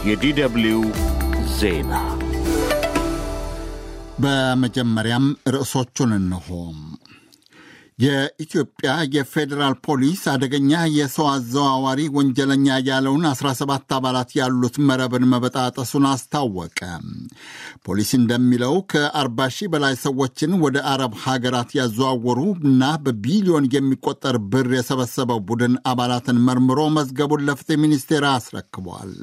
የዲደብልዩ ዜና በመጀመሪያም ርዕሶቹን እንሆ። የኢትዮጵያ የፌዴራል ፖሊስ አደገኛ የሰው አዘዋዋሪ ወንጀለኛ ያለውን 17 አባላት ያሉት መረብን መበጣጠሱን አስታወቀ። ፖሊስ እንደሚለው ከ40 ሺህ በላይ ሰዎችን ወደ አረብ ሀገራት ያዘዋወሩ እና በቢሊዮን የሚቆጠር ብር የሰበሰበው ቡድን አባላትን መርምሮ መዝገቡን ለፍትህ ሚኒስቴር አስረክቧል።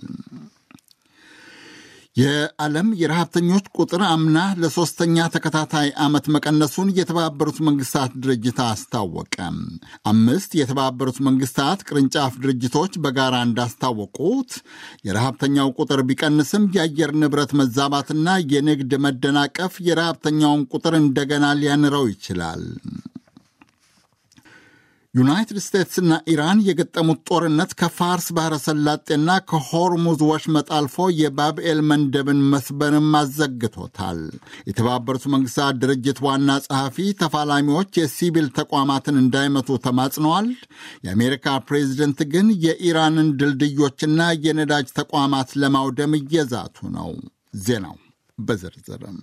የዓለም የረሃብተኞች ቁጥር አምና ለሶስተኛ ተከታታይ ዓመት መቀነሱን የተባበሩት መንግስታት ድርጅት አስታወቀ። አምስት የተባበሩት መንግስታት ቅርንጫፍ ድርጅቶች በጋራ እንዳስታወቁት የረሃብተኛው ቁጥር ቢቀንስም የአየር ንብረት መዛባትና የንግድ መደናቀፍ የረሃብተኛውን ቁጥር እንደገና ሊያንረው ይችላል። ዩናይትድ ስቴትስና ኢራን የገጠሙት ጦርነት ከፋርስ ባሕረ ሰላጤና ከሆርሙዝ ወሽመጥ አልፎ የባብኤል መንደብን መስበንም አዘግቶታል። የተባበሩት መንግስታት ድርጅት ዋና ጸሐፊ ተፋላሚዎች የሲቪል ተቋማትን እንዳይመቱ ተማጽነዋል። የአሜሪካ ፕሬዚደንት ግን የኢራንን ድልድዮችና የነዳጅ ተቋማት ለማውደም እየዛቱ ነው። ዜናው በዝርዝርም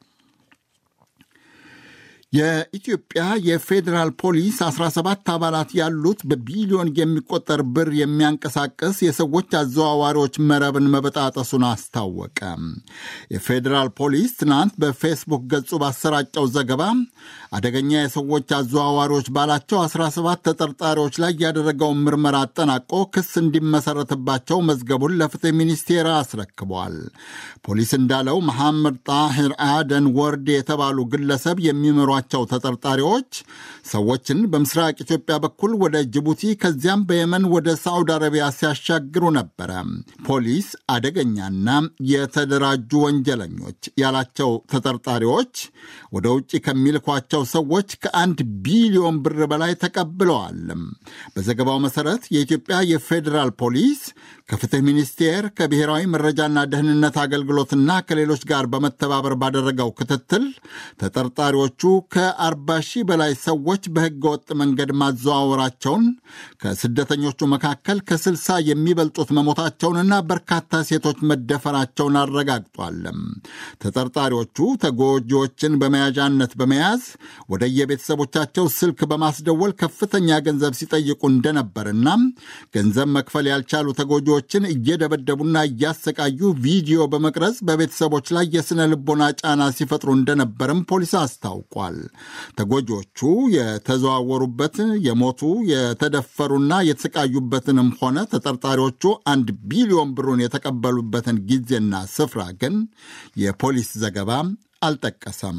የኢትዮጵያ የፌዴራል ፖሊስ 17 አባላት ያሉት በቢሊዮን የሚቆጠር ብር የሚያንቀሳቅስ የሰዎች አዘዋዋሪዎች መረብን መበጣጠሱን አስታወቀ። የፌዴራል ፖሊስ ትናንት በፌስቡክ ገጹ ባሰራጨው ዘገባ አደገኛ የሰዎች አዘዋዋሪዎች ባላቸው 17 ተጠርጣሪዎች ላይ ያደረገውን ምርመራ አጠናቆ ክስ እንዲመሰረትባቸው መዝገቡን ለፍትህ ሚኒስቴር አስረክቧል። ፖሊስ እንዳለው መሐመድ ጣሂር አደን ወርድ የተባሉ ግለሰብ የሚመሯ ቸው ተጠርጣሪዎች ሰዎችን በምስራቅ ኢትዮጵያ በኩል ወደ ጅቡቲ ከዚያም በየመን ወደ ሳዑዲ አረቢያ ሲያሻግሩ ነበረ። ፖሊስ አደገኛና የተደራጁ ወንጀለኞች ያላቸው ተጠርጣሪዎች ወደ ውጭ ከሚልኳቸው ሰዎች ከአንድ ቢሊዮን ብር በላይ ተቀብለዋል። በዘገባው መሰረት የኢትዮጵያ የፌዴራል ፖሊስ ከፍትህ ሚኒስቴር ከብሔራዊ መረጃና ደህንነት አገልግሎትና ከሌሎች ጋር በመተባበር ባደረገው ክትትል ተጠርጣሪዎቹ ከአርባ ሺህ በላይ ሰዎች በሕገ ወጥ መንገድ ማዘዋወራቸውን ከስደተኞቹ መካከል ከስልሳ የሚበልጡት መሞታቸውንና በርካታ ሴቶች መደፈራቸውን አረጋግጧል። ተጠርጣሪዎቹ ተጎጂዎችን በመያዣነት በመያዝ ወደ የቤተሰቦቻቸው ስልክ በማስደወል ከፍተኛ ገንዘብ ሲጠይቁ እንደነበርና ገንዘብ መክፈል ያልቻሉ ተጎጂዎችን እየደበደቡና እያሰቃዩ ቪዲዮ በመቅረጽ በቤተሰቦች ላይ የሥነ ልቦና ጫና ሲፈጥሩ እንደነበርም ፖሊስ አስታውቋል። ተጎጂዎቹ የተዘዋወሩበት የሞቱ የተደፈሩና የተሰቃዩበትንም ሆነ ተጠርጣሪዎቹ አንድ ቢሊዮን ብሩን የተቀበሉበትን ጊዜና ስፍራ ግን የፖሊስ ዘገባ አልጠቀሰም።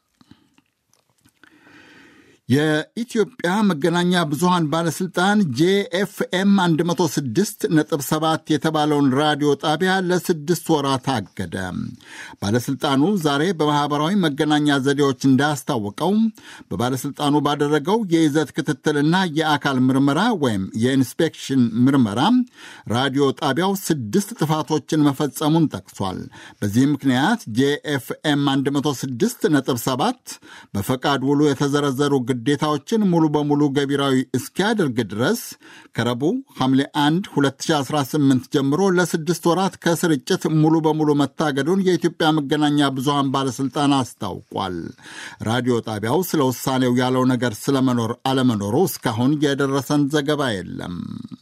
የኢትዮጵያ መገናኛ ብዙሃን ባለሥልጣን ጄኤፍኤም 106 ነጥብ 7 የተባለውን ራዲዮ ጣቢያ ለስድስት ወራት አገደ። ባለሥልጣኑ ዛሬ በማኅበራዊ መገናኛ ዘዴዎች እንዳስታወቀው በባለሥልጣኑ ባደረገው የይዘት ክትትልና የአካል ምርመራ ወይም የኢንስፔክሽን ምርመራ ራዲዮ ጣቢያው ስድስት ጥፋቶችን መፈጸሙን ጠቅሷል። በዚህ ምክንያት ጄኤፍኤም 106 ነጥብ 7 በፈቃድ ውሉ የተዘረዘሩ ግዴታዎችን ሙሉ በሙሉ ገቢራዊ እስኪያደርግ ድረስ ከረቡዕ ሐምሌ 1 2018 ጀምሮ ለስድስት ወራት ከስርጭት ሙሉ በሙሉ መታገዱን የኢትዮጵያ መገናኛ ብዙሃን ባለሥልጣን አስታውቋል። ራዲዮ ጣቢያው ስለ ውሳኔው ያለው ነገር ስለመኖር አለመኖሩ እስካሁን የደረሰን ዘገባ የለም።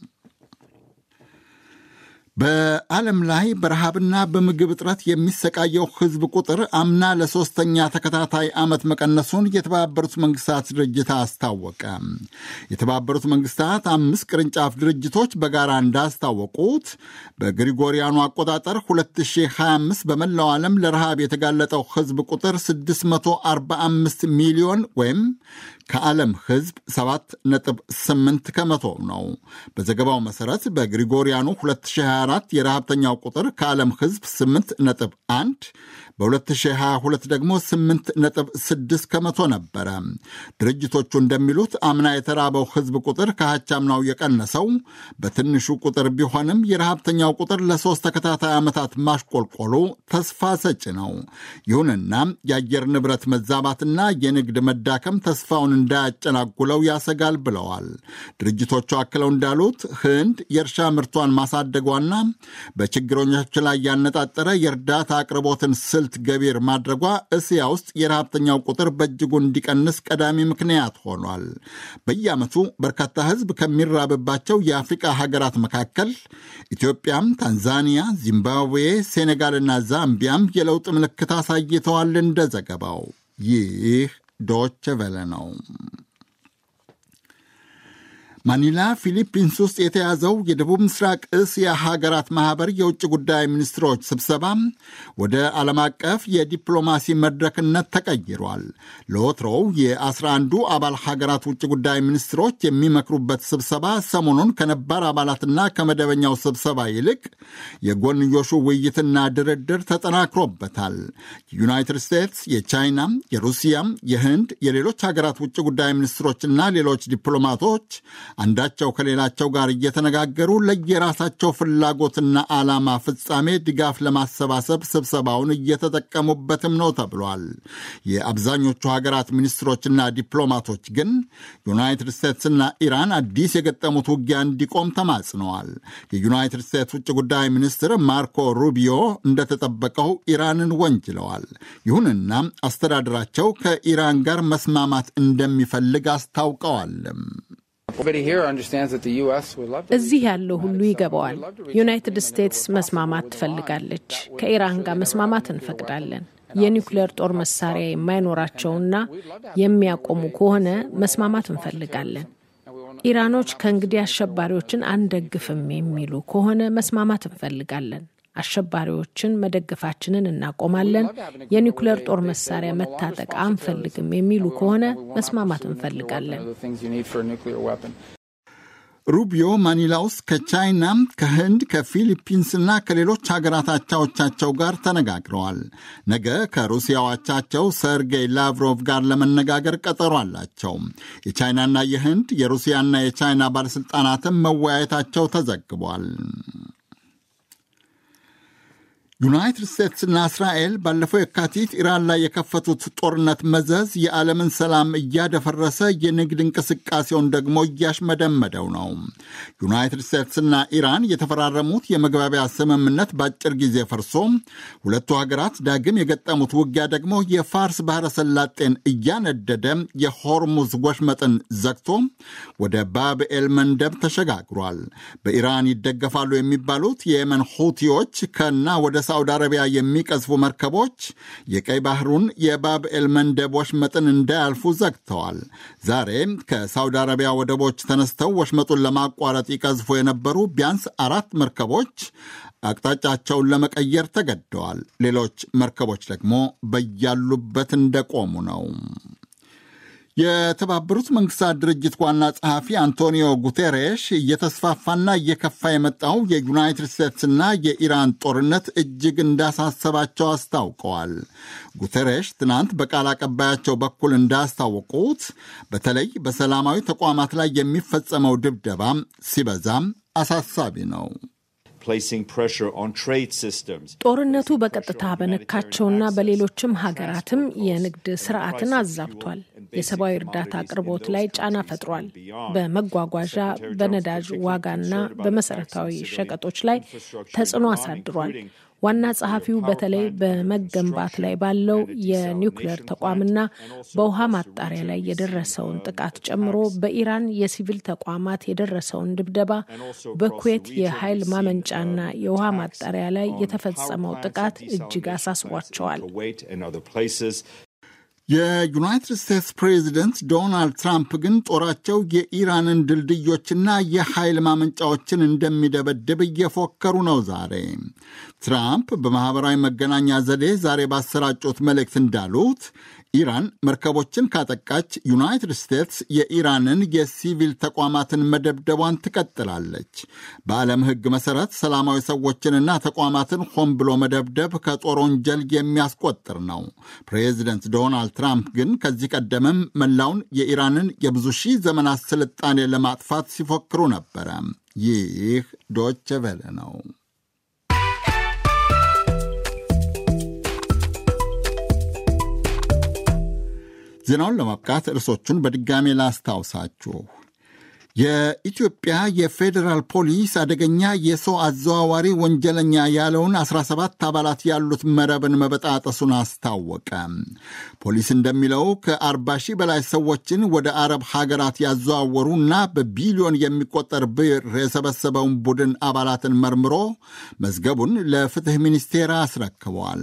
በዓለም ላይ በረሃብና በምግብ እጥረት የሚሰቃየው ሕዝብ ቁጥር አምና ለሶስተኛ ተከታታይ ዓመት መቀነሱን የተባበሩት መንግስታት ድርጅት አስታወቀ። የተባበሩት መንግስታት አምስት ቅርንጫፍ ድርጅቶች በጋራ እንዳስታወቁት በግሪጎሪያኑ አቆጣጠር 2025 በመላው ዓለም ለረሃብ የተጋለጠው ሕዝብ ቁጥር 645 ሚሊዮን ወይም ከዓለም ሕዝብ 7.8 ከመቶ ነው። በዘገባው መሠረት በግሪጎሪያኑ 2024 የረሃብተኛው ቁጥር ከዓለም ሕዝብ 8.1 በ2022 ደግሞ 8.6 ከመቶ ነበረ። ድርጅቶቹ እንደሚሉት አምና የተራበው ሕዝብ ቁጥር ከሀቻምናው የቀነሰው በትንሹ ቁጥር ቢሆንም የረሃብተኛው ቁጥር ለሦስት ተከታታይ ዓመታት ማሽቆልቆሉ ተስፋ ሰጪ ነው። ይሁንና የአየር ንብረት መዛባትና የንግድ መዳከም ተስፋውን እንዳያጨናጉለው ያሰጋል ብለዋል። ድርጅቶቹ አክለው እንዳሉት ህንድ የእርሻ ምርቷን ማሳደጓና በችግረኞች ላይ ያነጣጠረ የእርዳታ አቅርቦትን ስልት ገቢር ማድረጓ እስያ ውስጥ የረሃብተኛው ቁጥር በእጅጉ እንዲቀንስ ቀዳሚ ምክንያት ሆኗል። በየዓመቱ በርካታ ህዝብ ከሚራብባቸው የአፍሪቃ ሀገራት መካከል ኢትዮጵያም፣ ታንዛኒያ፣ ዚምባብዌ፣ ሴኔጋልና ዛምቢያም የለውጥ ምልክት አሳይተዋል። እንደ ዘገባው ይህ ዶች ቨለ ነው። ማኒላ ፊሊፒንስ ውስጥ የተያዘው የደቡብ ምስራቅ እስያ ሀገራት ማኅበር የውጭ ጉዳይ ሚኒስትሮች ስብሰባ ወደ ዓለም አቀፍ የዲፕሎማሲ መድረክነት ተቀይሯል። ለወትሮው የአስራ አንዱ አባል ሀገራት ውጭ ጉዳይ ሚኒስትሮች የሚመክሩበት ስብሰባ ሰሞኑን ከነባር አባላትና ከመደበኛው ስብሰባ ይልቅ የጎንዮሹ ውይይትና ድርድር ተጠናክሮበታል። የዩናይትድ ስቴትስ፣ የቻይና፣ የሩሲያ፣ የህንድ፣ የሌሎች ሀገራት ውጭ ጉዳይ ሚኒስትሮችና ሌሎች ዲፕሎማቶች አንዳቸው ከሌላቸው ጋር እየተነጋገሩ ለየራሳቸው ፍላጎትና ዓላማ ፍጻሜ ድጋፍ ለማሰባሰብ ስብሰባውን እየተጠቀሙበትም ነው ተብሏል። የአብዛኞቹ ሀገራት ሚኒስትሮችና ዲፕሎማቶች ግን ዩናይትድ ስቴትስና ኢራን አዲስ የገጠሙት ውጊያ እንዲቆም ተማጽነዋል። የዩናይትድ ስቴትስ ውጭ ጉዳይ ሚኒስትር ማርኮ ሩቢዮ እንደተጠበቀው ኢራንን ወንጅለዋል። ይሁንና አስተዳደራቸው ከኢራን ጋር መስማማት እንደሚፈልግ አስታውቀዋልም። እዚህ ያለው ሁሉ ይገባዋል። ዩናይትድ ስቴትስ መስማማት ትፈልጋለች። ከኢራን ጋር መስማማት እንፈቅዳለን። የኒውክሌር ጦር መሳሪያ የማይኖራቸውና የሚያቆሙ ከሆነ መስማማት እንፈልጋለን። ኢራኖች ከእንግዲህ አሸባሪዎችን አንደግፍም የሚሉ ከሆነ መስማማት እንፈልጋለን። አሸባሪዎችን መደገፋችንን እናቆማለን፣ የኒውክሌር ጦር መሳሪያ መታጠቅ አንፈልግም የሚሉ ከሆነ መስማማት እንፈልጋለን። ሩቢዮ ማኒላ ውስጥ ከቻይና፣ ከህንድ፣ ከፊሊፒንስና ከሌሎች ሀገራት አቻዎቻቸው ጋር ተነጋግረዋል። ነገ ከሩሲያው አቻቸው ሰርጌይ ላቭሮቭ ጋር ለመነጋገር ቀጠሮ አላቸው። የቻይናና የህንድ የሩሲያና የቻይና ባለሥልጣናትም መወያየታቸው ተዘግቧል። ዩናይትድ ስቴትስና እስራኤል ባለፈው የካቲት ኢራን ላይ የከፈቱት ጦርነት መዘዝ የዓለምን ሰላም እያደፈረሰ የንግድ እንቅስቃሴውን ደግሞ እያሽመደመደው ነው። ዩናይትድ ስቴትስና ኢራን የተፈራረሙት የመግባቢያ ስምምነት በአጭር ጊዜ ፈርሶ ሁለቱ ሀገራት ዳግም የገጠሙት ውጊያ ደግሞ የፋርስ ባሕረ ሰላጤን እያነደደ የሆርሙዝ ወሽመጥን ዘግቶ ወደ ባብኤል መንደብ ተሸጋግሯል። በኢራን ይደገፋሉ የሚባሉት የየመን ሁቲዎች ከና ወደ ሳውዲ አረቢያ የሚቀዝፉ መርከቦች የቀይ ባህሩን የባብኤል መንደብ ወሽመጥን እንዳያልፉ ዘግተዋል። ዛሬ ከሳውዲ አረቢያ ወደቦች ተነስተው ወሽመጡን ለማቋረጥ ይቀዝፉ የነበሩ ቢያንስ አራት መርከቦች አቅጣጫቸውን ለመቀየር ተገደዋል። ሌሎች መርከቦች ደግሞ በያሉበት እንደቆሙ ነው። የተባበሩት መንግስታት ድርጅት ዋና ጸሐፊ አንቶኒዮ ጉቴሬሽ እየተስፋፋና እየከፋ የመጣው የዩናይትድ ስቴትስና የኢራን ጦርነት እጅግ እንዳሳሰባቸው አስታውቀዋል። ጉቴሬሽ ትናንት በቃል አቀባያቸው በኩል እንዳስታወቁት በተለይ በሰላማዊ ተቋማት ላይ የሚፈጸመው ድብደባ ሲበዛም አሳሳቢ ነው። ጦርነቱ በቀጥታ በነካቸውና በሌሎችም ሀገራትም የንግድ ስርዓትን አዛብቷል። የሰብአዊ እርዳታ አቅርቦት ላይ ጫና ፈጥሯል። በመጓጓዣ በነዳጅ ዋጋና በመሰረታዊ ሸቀጦች ላይ ተጽዕኖ አሳድሯል። ዋና ጸሐፊው በተለይ በመገንባት ላይ ባለው የኒውክሌር ተቋምና በውሃ ማጣሪያ ላይ የደረሰውን ጥቃት ጨምሮ በኢራን የሲቪል ተቋማት የደረሰውን ድብደባ፣ በኩዌት የኃይል ማመንጫና የውሃ ማጣሪያ ላይ የተፈጸመው ጥቃት እጅግ አሳስቧቸዋል። የዩናይትድ ስቴትስ ፕሬዚደንት ዶናልድ ትራምፕ ግን ጦራቸው የኢራንን ድልድዮችና የኃይል ማመንጫዎችን እንደሚደበድብ እየፎከሩ ነው። ዛሬ ትራምፕ በማኅበራዊ መገናኛ ዘዴ ዛሬ ባሰራጩት መልእክት እንዳሉት ኢራን መርከቦችን ካጠቃች ዩናይትድ ስቴትስ የኢራንን የሲቪል ተቋማትን መደብደቧን ትቀጥላለች። በዓለም ሕግ መሠረት ሰላማዊ ሰዎችንና ተቋማትን ሆን ብሎ መደብደብ ከጦር ወንጀል የሚያስቆጥር ነው። ፕሬዚደንት ዶናልድ ትራምፕ ግን ከዚህ ቀደምም መላውን የኢራንን የብዙ ሺህ ዘመናት ስልጣኔ ለማጥፋት ሲፎክሩ ነበረ። ይህ ዶች ቬለ ነው። ዜናውን ለማብቃት ርዕሶቹን በድጋሜ ላስታውሳችሁ። የኢትዮጵያ የፌዴራል ፖሊስ አደገኛ የሰው አዘዋዋሪ ወንጀለኛ ያለውን 17 አባላት ያሉት መረብን መበጣጠሱን አስታወቀ። ፖሊስ እንደሚለው ከ40 ሺህ በላይ ሰዎችን ወደ አረብ ሀገራት ያዘዋወሩ እና በቢሊዮን የሚቆጠር ብር የሰበሰበውን ቡድን አባላትን መርምሮ መዝገቡን ለፍትህ ሚኒስቴር አስረክበዋል።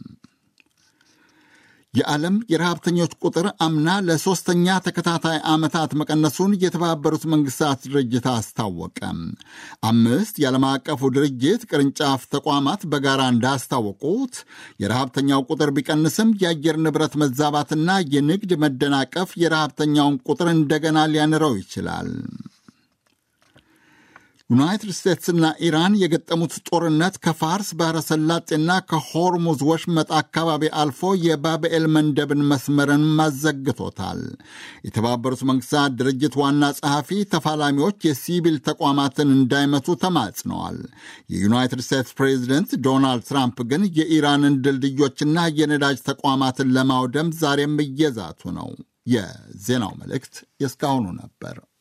የዓለም የረሃብተኞች ቁጥር አምና ለሦስተኛ ተከታታይ ዓመታት መቀነሱን የተባበሩት መንግሥታት ድርጅት አስታወቀ። አምስት የዓለም አቀፉ ድርጅት ቅርንጫፍ ተቋማት በጋራ እንዳስታወቁት የረሃብተኛው ቁጥር ቢቀንስም የአየር ንብረት መዛባትና የንግድ መደናቀፍ የረሃብተኛውን ቁጥር እንደገና ሊያንረው ይችላል። ዩናይትድ ስቴትስና ኢራን የገጠሙት ጦርነት ከፋርስ ባሕረ ሰላጤና ከሆርሙዝ ወሽመጥ አካባቢ አልፎ የባብኤል መንደብን መስመርን ማዘግቶታል። የተባበሩት መንግሥታት ድርጅት ዋና ጸሐፊ ተፋላሚዎች የሲቪል ተቋማትን እንዳይመቱ ተማጽነዋል። የዩናይትድ ስቴትስ ፕሬዚደንት ዶናልድ ትራምፕ ግን የኢራንን ድልድዮችና የነዳጅ ተቋማትን ለማውደም ዛሬም እየዛቱ ነው። የዜናው መልእክት የእስካሁኑ ነበር።